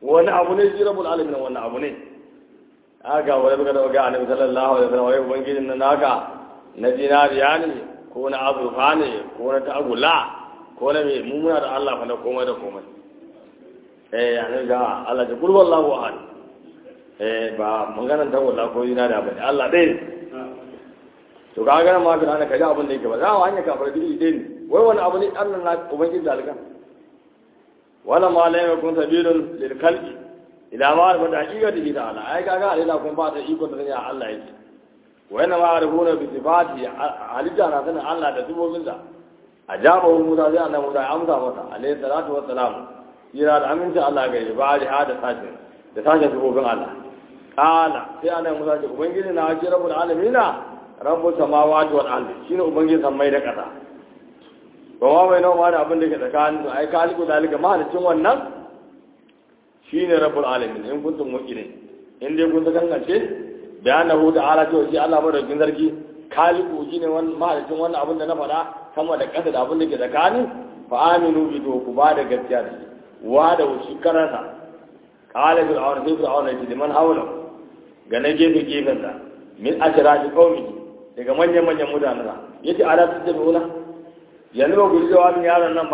wani abu ne shi rabbul alamin wani abu ne aka wani baka da ga annabi sallallahu alaihi wasallam wai ubangijin nan naka na dinariya ne ko na azurfa ne ko na ta'agula ko na me mu muna da Allah fa na komai da komai eh annabi ga Allah ta kullu wallahu ahad eh ba maganan ta'agula ko dinariya ba ne Allah dai ne to ka ga ma ga ka ga abin da yake ba za mu hanya kafar dai dai ne wai wani abu ne Allah na ubangiji zalika wala ma la yakun sabilun lil khalqi ila ma arfa da haqiqati ta'ala ai kaga alila kun ba ta iko da ya Allah yake wa inna ma arfuna bi sifati alija na sanin Allah da sifofin sa ajabahu musa sai annabi musa amsa masa alayhi salatu wassalam jira da aminci Allah ga ya bari hada sashi da sashi sifofin Allah kala sai annabi musa ce ubangiji na shi rabbul alamin rabbus samawati wal ardi shine ubangiji sammai da kasa ba ma bai nawa da abin da ke tsakanin su ai kaliku dalika mahalicin wannan shine rabbul alamin in kuntum mu'minin in dai kun gangance bayanahu ta'ala to shi Allah madaukakin sarki kaliku shine wannan mahalicin wannan abin da na faɗa sama da ƙasa da abin da ke tsakanin fa aminu bi to ku ba da gaskiya da shi wa da shi karanta qala bil awn fi fir'aun ya ce man hawla ga na gefe gefen sa min ashrafi qaumi daga manyan manyan mutanen sa yace ala tattabi'una yanzu ba ku ji jawabin yaron nan ba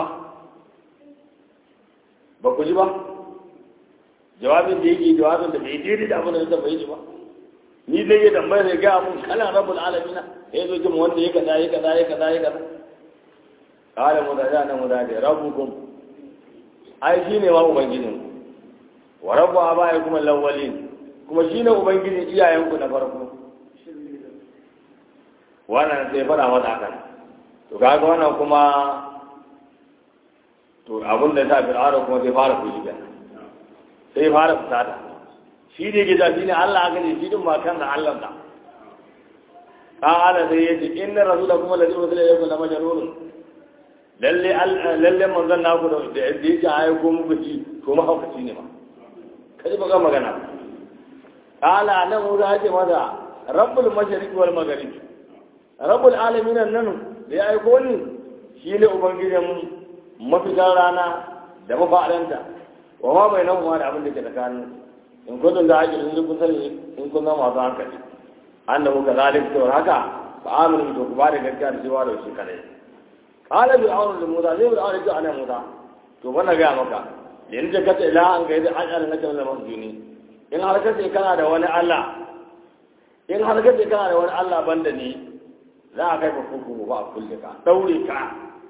ba ku ji ba jawabin da yake jawabin da bai daidai da abin da zai bai ji ba ni dai ya tambaya da ga mun kana rabbul alamin ya zo jin wanda ya kaza ya kaza ya kaza ya kaza kala mu da ya nan mu da rabbukum ai shine ma ubangijin wa rabbu abaikum al-awwalin kuma shine ubangijin iyayenku na farko wannan sai fara mata hakan to kaga wannan kuma to abin da ta fir'auna kuma sai fara fushi ga sai fara fusata shi ne gida shi ne Allah aka ne shi din ma kan da Allah da qala sai yace inna rasulakum alladhi ursila ilaykum la majnun lalle lalle manzon naku da da yake ayi ko muku ci to ma haukaci ne ma kaji baka magana qala nan mu da ce masa rabbul mashriq wal maghrib rabbul alamin nan da ya aiko ni shi ne ubangijin mafitar rana da mafaɗanta wa ma bai nan da abin da ke tsakanin in kudin da ake in kun sani in kun zama masu hankali an da muka zalim to haka fa aminu to ku ba da gaskiya da cewa da shi kadai qala bi aunu da musa zai bi aunu da ana musa to bana ga maka da yanzu ka ce la an ga yadda an ala naka da masjuni in har ka ce kana da wani Allah in har ka ce kana da wani Allah banda ni za a kai ka kurkuku ba a kulle ka daure ka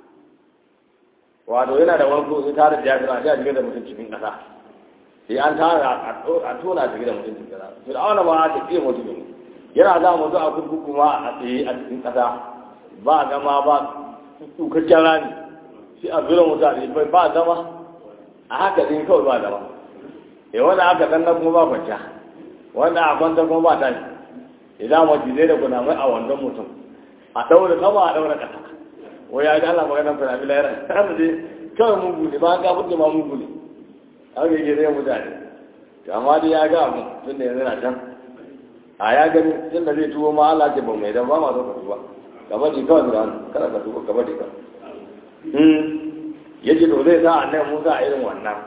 wato yana da wani kuma tare da jami'a sai a shiga da mutum cikin ƙasa sai an tara a tona shiga da mutum cikin ƙasa fir'auna ma ta ƙi mutum ne yana za mu zo a kurkuku ma a tsaye a cikin ƙasa ba zama ba tukakken rani sai a zura mutane bai ba zama a haka zai kawai ba zama eh wanda aka danna kuma ba kwanciya wanda a kwanta kuma ba tashi idan majizai da kunamai a wannan mutum a ɗaure sama a ɗaure ƙasa wai ya ga Allah maganar fina bila yana kana dai kawai mun gune ba ga mutum ma mun gune haka yake zai mutane to amma dai ya ga abu tun da yanzu na can a ya gani tun da zai tuwo ma Allah ce ba mai dan ba ma so ka tuba gaba di kawai da kada ka tuba gaba di kawai hmm yace to zai sa annabi Musa a irin wannan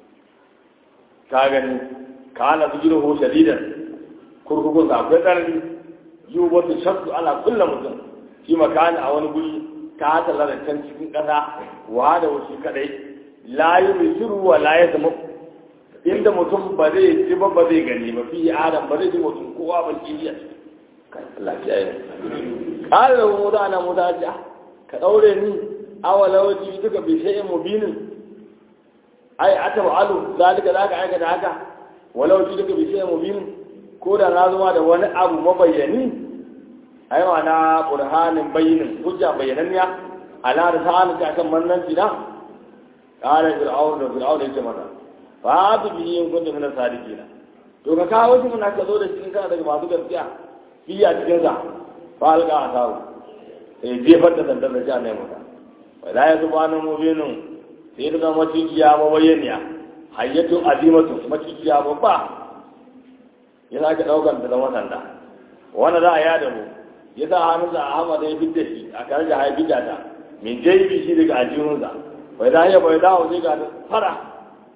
ka gani kana bijiruhu shadidan kurkukun sa akwai tsanani yubatu shaddu ala kullu mutum shi makani a wani guri ta tala da can cikin ƙasa wa da wasu kadai la yi shiru wa la ya zama inda mutum ba zai ji ba ba zai gani ba fi adam ba zai ji mutum kowa ba ki yi lafiya yi ƙara da mu da ana muta ja ka ɗaure ni awala waje duka bi shay'in mubinin ai ataba alu zalika zaka aikata haka walau ji duka bi shay'in mubinin ko da na zama da wani abu mabayyani ai na burhanin bayyinin hujja bayyananniya ala da sa'an ta kan mannanci na qala fir'aun da fir'aun yace mata fa bi bi in kuntum min sadiqina to ka kawo shi mun ka zo da shi kana daga masu gaskiya fiya cikin sa fa alqa asawu sai jefar da sandar da jana mata wa la yasbanu mubinun sai daga macikiya mabayyaniya hayyatu azimatu macikiya babba yana ka daukar da zama sanda wanda za a yada mu ya sa hannunsa a hama ya fidda shi a kare da haifi da ta min jaibi shi daga aljihunsa bai da ya bai dawo zai ga fara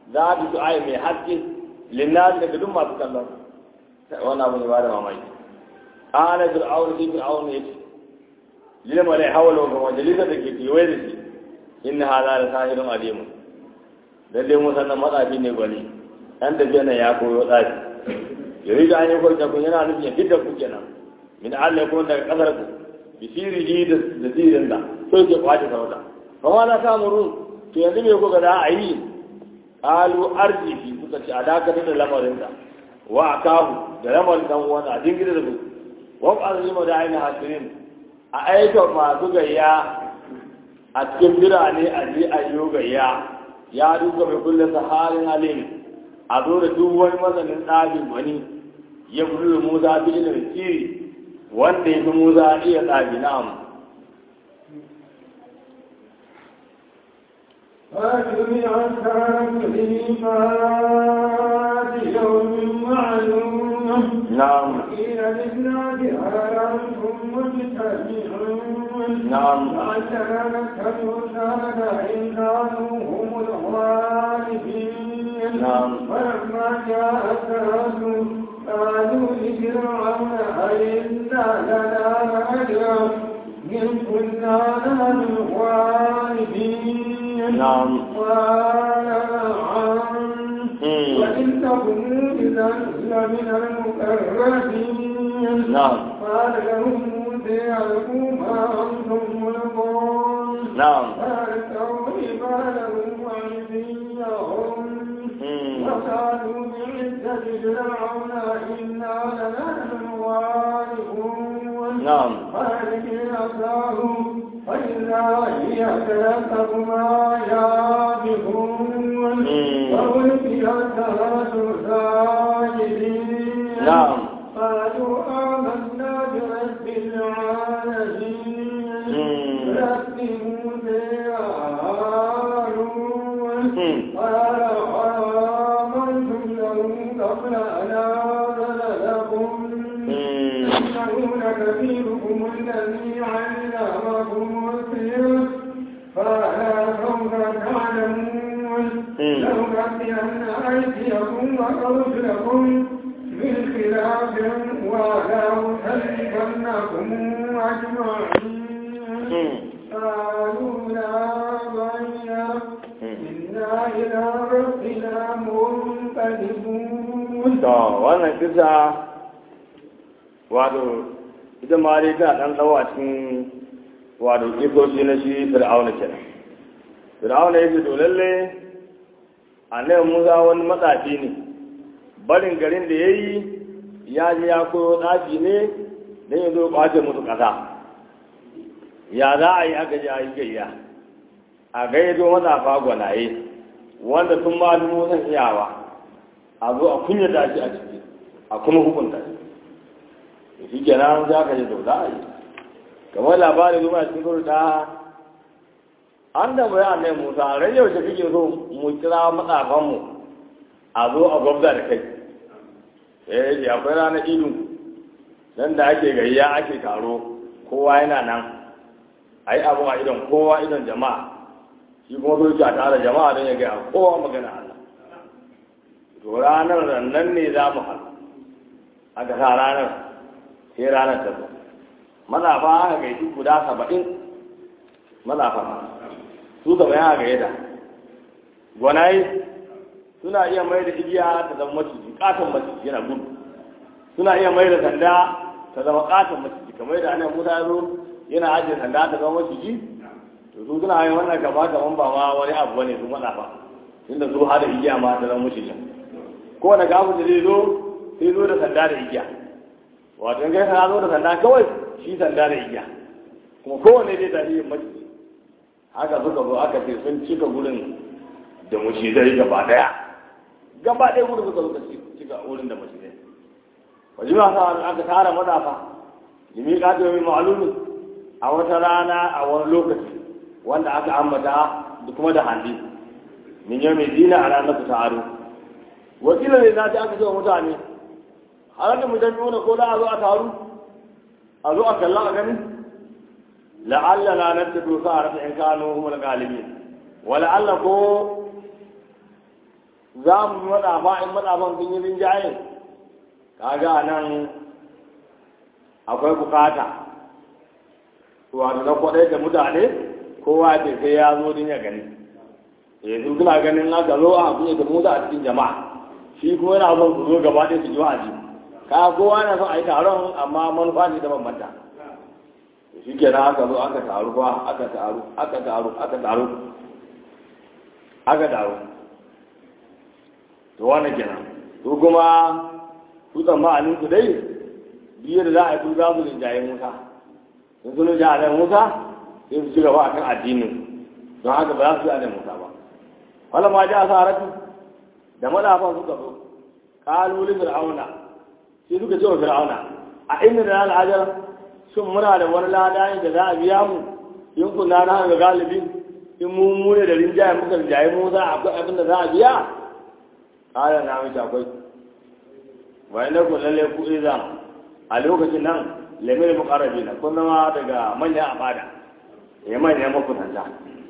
za a su ayi mai haske linnas daga duk masu kallon wannan abu ne ba da mamaki ana fir'aun sai fir'aun ya ce lil malai hawala ga majalisa da ke kewaye da shi inna hadha la sahirun alim lalle mun san matsafi ne gwani dan tafiya nan ya koyo tsafi yari da an yi kwarta kun yana nufin ya fitar ku kenan min Allah kuma daga kasar ku bi sirri da da sirin da so ke kwace sauta fa ma za ta murun to yanzu me kuka da a yi qalu arjihi suka ce a dakatar da lamarin da wa akahu da lamarin dan uwan a dingire da su wa azlimu da aina hasirin a aika masu gayya a cikin birane a je a yi gayya ya duka mai kullum saharin alim a zo da duk wani masanin ɗabin wani ya bulu da musa bi ilimin siri wanda ya fi musa iya ɗabi na'am فجمع الساعة لميقات يوم معلوم na'am قيل للناس هل أنتم مجتمعون نعم. وعندنا نكتب سنة إن كانوا هم الغالبين نعم. فلما جاء الرسول قالوا لفرعون أئنا لنا أجرا إن كنا نحن الغالبين نعم. قال نعم مم. وإن تكونوا إذا لمن المقربين نعم. قال لهم موسى ألقوا ما أنتم ملقون na'am فألقوا حبالهم وعصيهم مم. وقالوا بعزة فرعون إنا لنحن الغالبون na'am فألق عصاه فإذا هي تلقف ما يابكون مم. وألقي السحرة ساجدين نعم. قالوا آمنا برب العالمين مم. رب موسى وهارون مم. قال آمنتم له قبل أن آذن لكم مم. إنه لكبيركم الذي علمكم السحر فلا سوف تعلمون مم. لأقطعن أيديكم وأرجلكم بالخلاف ولأصلبنكم أجمعين مم. قالوا لا ضير إنا إلى ربنا منقلبون to wannan kisa wato ita ma dai tana dan dawa cikin wato kisoshi na shi fir'auna kenan fir'auna yake to lalle annabi Musa wani matsafi ne barin garin da yayi ya je ya koyo tsafi ne dan ya zo kwace musu kasa ya za a yi aka je a yi gayya a gaido matsafa gwanaye wanda sun ma dubu san iyawa a zo a kunya da shi a ciki a kuma hukunta shi da shi kenan za ka ji to za a yi kamar labarin zuwa cikin kuru da an da bayan annai musa ran yaushe kake so mu kira matsafanmu a zo a gwabza da kai eh ji akwai ranar idu nan da ake gayya ake taro kowa yana nan a yi abu a idon kowa idon jama'a shi kuma zo a tare jama'a don ya gaya kowa magana Allah to ranar nan ne za mu haɗu aka sa ranar sai ranar ta zo mazafa aka gaiti guda saba'in mazafa su gaba ya ga yada gwanaye suna iya mai da igiya ta zama maciji katon maciji yana gudu suna iya mai da sanda ta zama katon maciji kamar da ana musa ya zo yana ajiye sanda ta zama maciji to su suna yin wannan gaba kaman ba ma wani abu bane su mazafa tunda su hada igiya ma ta zama maciji kowane gafu da zai zo sai zo da sanda da igiya wato in kai ka zo da sanda kawai shi sanda da igiya kuma kowane zai tafi yin maciji haka suka zo aka ce sun cika gurin da macizai gaba daya gaba daya gurin suka suka cika wurin da macizai wajen ma sa aka tara madafa limi ka ta yi ma'alumi a wata rana a wani lokaci wanda aka ambata da kuma da handi min yau mai dina a ranar su taro wakilin ne za ta aka ce wa mutane har da mutum nuna ko za a zo a taru a zo a kalla a gani la'alla na nan ta dosa a rasa in kano kuma da galibi wa la'alla ko za mu yi matsafa in matsafan sun yi rinjaye kaga a nan akwai bukata wato na kwaɗai da mutane kowa ce sai ya zo din ya gani yanzu suna ganin aka zo a kuɗe da mota a cikin jama'a shi kuma yana son su zo gaba ɗaya su ji wa'azi ka kowa na son a yi taron amma manufa ne da bambanta shi ke aka zo aka taru ba aka taru aka taru aka taru aka taru to wani kenan to kuma su tsammanin su dai biyar da za a yi su za su rinjaye musa in sun rinjaye musa sai su ci gaba a kan addinin don haka ba za su yi a musa ba wala ma ji asaratu da madafan suka zo kalolin fir'auna sai suka ce wa fir'auna a inda da al'ajar shin muna da wani lada da za a biya mu in kuna na ga galibi in mu mu ne da rinjaye muka rinjaye mu za akwai abin da za a biya kala na mace akwai wai na ku lalle ku iza a lokacin nan lamir muqarrabi na kun zama daga manyan abada ya manyan makusanta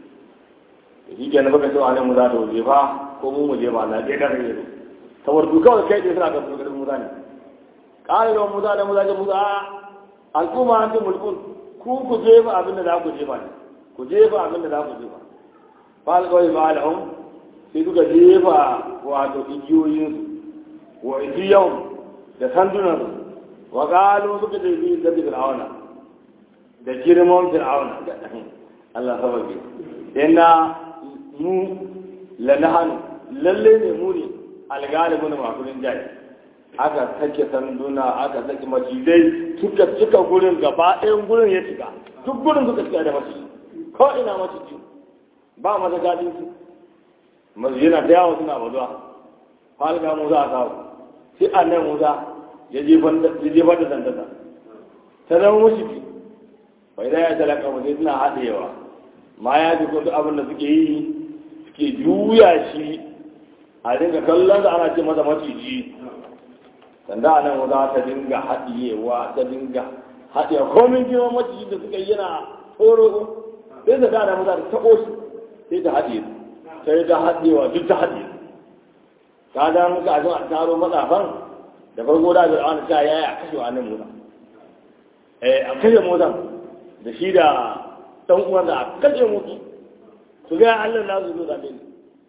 shi ke na baka cewa nan mu za ta wuce fa ko mu mu je ba na ɗaya ɗan rage saboda su kawai kai ɗaya suna ga su garin musa ne ƙara da musa da musa da musa al'umma an ce mulkun ku ku jefa abin da za ku jefa ne ku jefa abin da za ku jefa fa alƙawai ba al'um sai suka jefa wato igiyoyinsu wa igiyan da sandunansu wa ƙalu suka jefi da fir'auna da girman fir'auna Allah sabage inna mu lanahanu lalle ne mu ne algalibu na masu rinjaye aka sake sanduna aka sake macizai suka cika gurin gaba ɗayan gurin ya cika duk gurin suka cika da maciji ko ina maciji ba mata gadin su yana da yawon suna bazuwa halga musa a kawo sai annan musa ya jefar da sandata ta zama maciji bai da ya talaka ba sai suna haɗewa ma ya ji duk abin da suke yi suke juya shi a dinga kallon da ana ce masa maciji sanda a nan wata ta dinga haɗiyewa ta dinga haɗiyewa komin girman maciji da suka yi yana tsoro sai ta gada maza ta taɓo shi sai ta haɗiye sai ta haɗiyewa duk ta haɗiye ta da muka a a taro matsafan da farko da da ana ta yaya a kashe wa nan mota eh a kashe motan da shi da dan uwan da a kashe mutu su ga Allah na zo zabe ni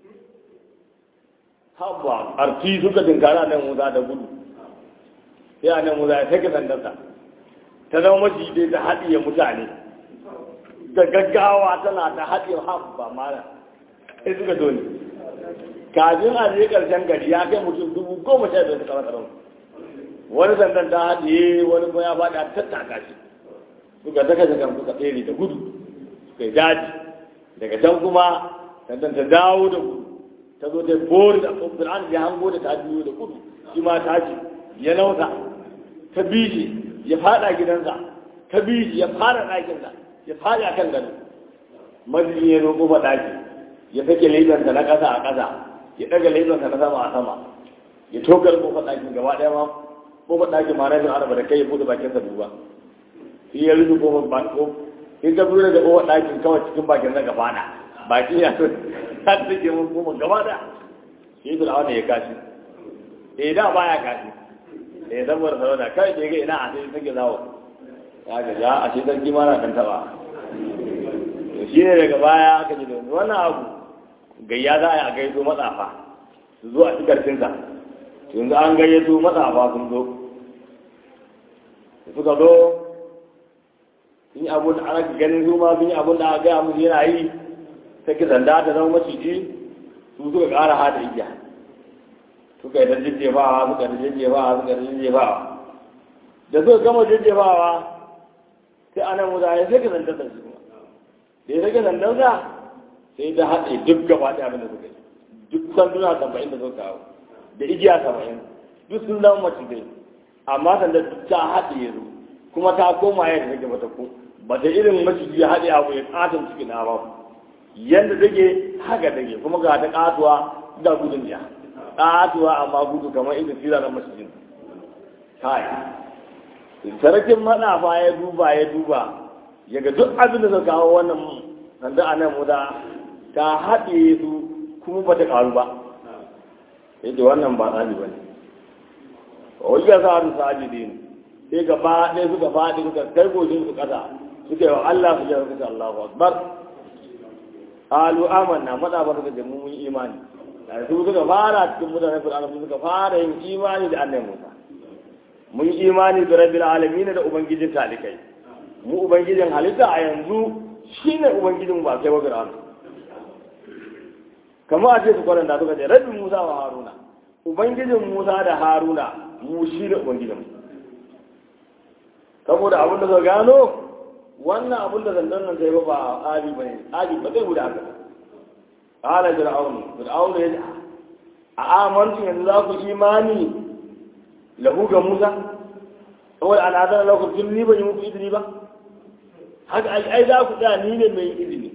habba arti suka dinkara nan muza da gudu sai a nan muza ya sake sandarsa ta zama mashi dai ta haɗiye mutane da gaggawa tana ta haɗiye habba mara sai suka dole kafin a je ƙarshen gari ya kai mutum dubu goma sha biyar suka rasa wani sandan ta haɗiye wani kuma ya faɗi a tattaka shi suka saka shakan suka tsere da gudu suka yi daji daga can kuma sannan ta dawo da gudu ta zo ta bori da fir'aun ya hango da ta biyo da gudu shi ma ta ji ya nauta ta bi shi ya fada gidansa ta bi shi ya fara ɗakinsa ya fada kan gado mazini ya roƙo ba ɗaki ya sake lebansa na ƙasa a ƙasa ya ɗaga lebansa na sama a sama ya tokar kofar ɗakin gaba ɗaya ma kofar ɗakin ma rashin araba da kai ya buɗe bakinsa duba shi ya rufe kofar ba ko in ka fura da kofar ɗakin kawai cikin bakin na gaba na baki ya so ta take mun kofar gaba da shi da wanda ya kashi eh da baya kashi eh saboda sarauta kai ke ga ina a sai take zawo ya ga ya a shi sarki ma na kan taba shi ne daga baya aka ji da wannan abu gayya za a yi a gaiso matsafa su zo a ci karfinsa yanzu an gayyato matsafa sun zo suka zo sun yi abun da ana ganin su ma sun yi abun da aka gaya musu yana yi ta ki sanda ta zama maciji su suka ƙara hada igiya suka yi ta jejjefawa suka ta jejjefawa suka ta jejjefawa da suka gama jejjefawa sai ana musa ya sai ka zanta da su da ya sake sandansa sai ta haɗe duk gaba ɗaya abin da suka yi duk sanduna saba'in da suka kawo da igiya saba'in duk sun zama macizai amma sanda ta haɗe yanzu kuma ta koma yadda take bata ko ba ta irin maciji ya haɗe abu ya ƙaton cikin na ba yadda take haka take kuma ga ta ƙatuwa da gudun ya ƙatuwa amma gudu kamar irin sira na macijin kai sarakin maɗafa ya duba ya duba ya ga duk abin da suka kawo wannan sanda a nan muda ta haɗe su kuma ba ta ƙaru ba yace wannan ba tsari bane wai ya sa su sajidin sai gaba ɗaya suka faɗi suka kai gojin su ƙasa suka yi wa Allah su jira suka Allahu Akbar alu amanna mada ba suka ce mun yi imani da su suka fara cikin mutanen Fir'auna su suka fara yin imani da Annabi Musa mun yi imani da Rabbil alamin da ubangijin talikai mu ubangijin halitta a yanzu shine ubangijin ba kai wa Fir'auna kamar a ce su kwaranta suka ce Rabbi Musa wa Haruna ubangijin Musa da Haruna mu shi ne ubangijin mu saboda abin da zai gano wannan abin da zandan nan sai ba ba ali ba ne ali ba zai guda haka qala fir'aun fir'aun ya a amantu yanzu za ku imani lahu ga musa saboda ana zan lahu tun ni ban yi muku izini ba haka ai za ku tsaya ni ne mai izini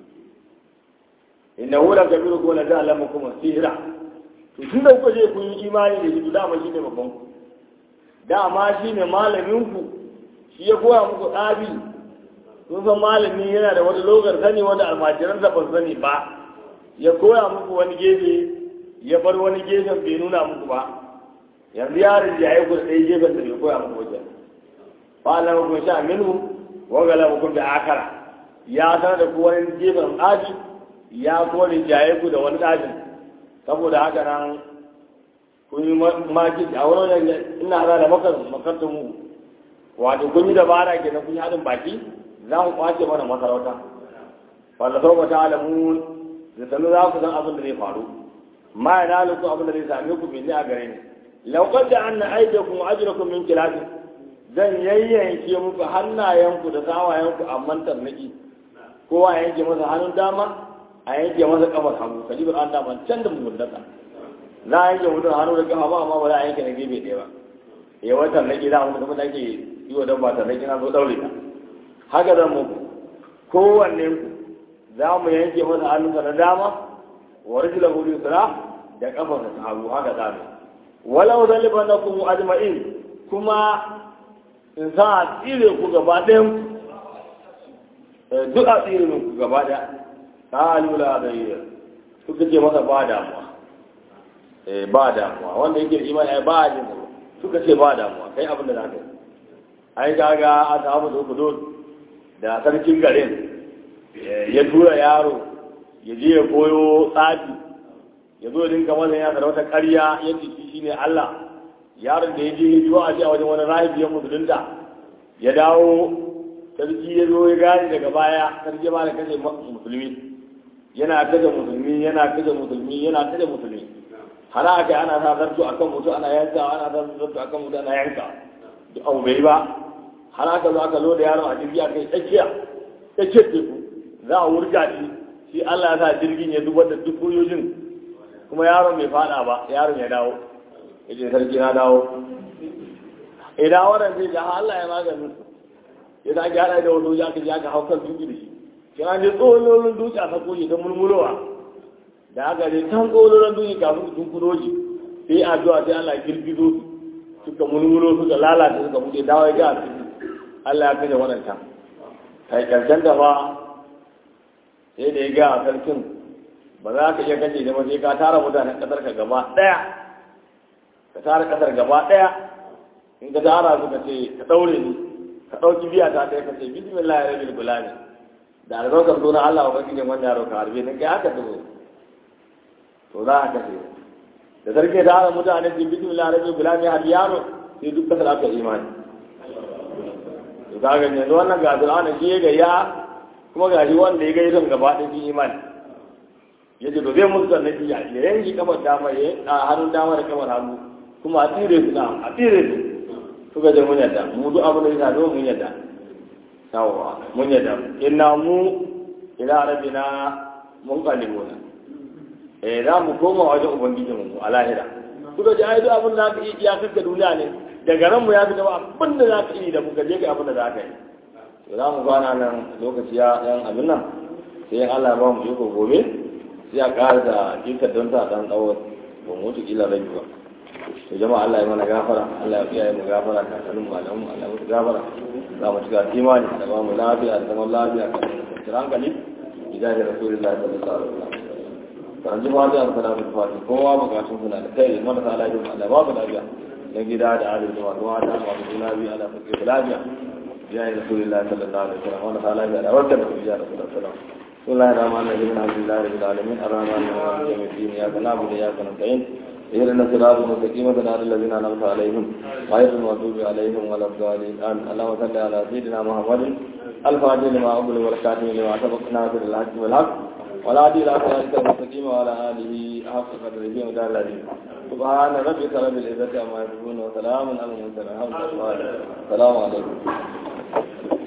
inna hu la kabiru ko la ta'lamu kuma sihra to tun da kuka je kun yi imani da shi dama shine babban ku dama shine malamin ku shi ya koya muku ɗabi sun san malami yana da wani logar sani wanda almajiran da ban sani ba ya koya muku wani gefe ya bar wani gefen bai nuna muku ba yanzu yaron da ya yi kuɗa ɗaya gefen da bai koya muku wajen ba na muku sha minhu wa gala muku da akara ya sanar da ku wani gefen ɗabi ya kuma rinjaye ku da wani ɗabin saboda haka nan kun yi maki a wurin ina hada da makartun mu wato kun yi dabara ke kun yi haɗin baki za ku kwace mana masarauta wanda sau ba ta alamu da sanu za ku san abin da zai faru ma ya nalu ku abin da zai same ku bin a gare ni laukar da an na aike ku ajira ku min kilafi zan yayyanke muku hannayenku da sawayenku a mantar naki kowa ya yanke masa hannun dama a yanke masa kafar hagu kalibar an dama can da mugunnata za a yanke mutum hannu da kafa ba amma ba za a yanke na gefe ɗaya ba ya watan naki za a mutu kuma da ake yi wa dabba ta naki na zo ɗaure ta haka zan muku kowanne ku za mu yanke masa hannunsa na dama wa rajula hudu sura da kafarsa ta hagu haka za mu walau zaliban na kuma ajma'in kuma in sa a tsire ku gaba ɗayan duk a tsire ku gaba ɗaya ta lula da yi suka ce masa ba damuwa ba damuwa wanda yake da imani ba a jin suka ce ba damuwa kai abin da za ka yi ai kaga a samu da uku da sarkin garin ya tura yaro ya je ya koyo tsafi ya zo dinka masa yana da wata ƙarya ya ce shi ne Allah yaron da ya je ya ji wa'azi a wajen wani rahibi ya musulunta ya dawo sarki ya zo ya gane daga baya sarki ba da kashe musulmi yana kashe musulmi yana kashe musulmi yana kashe musulmi har aka ana sa zarto akan mutu ana yanka ana sa zarto akan mutu ana yanka duk abu bai ba har aka zo aka zo da yaron a jirgi a kai tsakiya tsakiyar teku za a wurga shi shi Allah ya sa jirgin ya zubar da duk kuyojin kuma yaron bai fada ba yaron ya dawo ya ce sarki na dawo idan wannan zai ga Allah ya maganin su ya sa gyara da wani ya ka ji aka hau kan duki da shi kina ne tsololin duki a sako shi ta mulmulowa da aka je can tsololin duki kafin su tunkuro shi sai addu'a sai Allah girgizo su suka mulmulo suka lalata suka buɗe dawo ya ga a Allah ya kashe waɗanta kai karshen da ba sai da ya ga a sarkin ba za ka iya kashe da sai ka tara mutanen ƙasar ka gaba ɗaya ka tara ƙasar gaba ɗaya in ka tara su ka ce ka ɗaure ni ka ɗauki biya ta ɗaya ka ce bismillah ya rabil gulani da albarkar suna Allah wa bakijin wanda ya roka harbe ni kai haka ta zo to za a kashe da sarki ya tara mutanen su bismillah ya rabil gulani har yaro sai duk kasar aka imani to ka ga yanzu wannan ga Fir'auna shi ya gayya kuma ga shi wanda ya gayya gaba ɗaya shi imani ya ce to zai musu sannan shi ya yanki kafar dama ya a hannun dama da kafar hannu kuma a tsire su na a tsire su suka je mun yadda mu duk abin da ya zo mun yadda yawwa mun yadda inna mu ila rabbina mun qalibuna eh za mu koma wajen ubangijin mu a lahira suka ji ai duk abin da aka yi ya kaka duniya ne daga ran mu ya fi gaba abin da za ka yi da muka je ka abin da za ka yi to za mu gana nan lokaci ya yan abin nan sai Allah ba mu iko gobe sai a ƙara da jikar don ta dan tsawo ba mu wuce kila rabi ba to jama'a Allah ya mana gafara Allah ya kiyaye mu gafara ka sanin malamu Allah ya mutu gafara za mu cika imani da ba mu lafiya da zaman lafiya kan kwanciyar hankali idan da rasulullahi sallallahu alaihi wasallam kan ji fadi a salatu fadi kowa bukatun suna da kai marasa lafiya Allah ba su lafiya na gida da arewa da masu mata masu juna biyu ana fuske da lafiya ya yi rasulullahi sallallahu alaihi wasallam marasa lafiya da warkar da su ya rasulullahi sallallahu alaihi wasallam بسم الله الرحمن الرحيم الحمد لله رب العالمين الرحمن الرحيم يوم الدين اياك نعبد واياك نستعين اهدنا الصراط المستقيم صراط الذين انعمت عليهم غير المغضوب عليهم ولا الضالين امين اللهم صل على سيدنا محمد الفاتح لما أقبل والكاتم لما سبق ناصر الحق والحق ولا عدي الى صراطك المستقيم وعلى اله حق قدره ومدار العظيم سبحان ربك رب العزه عما يصفون وسلام على المرسلين الحمد لله السلام عليكم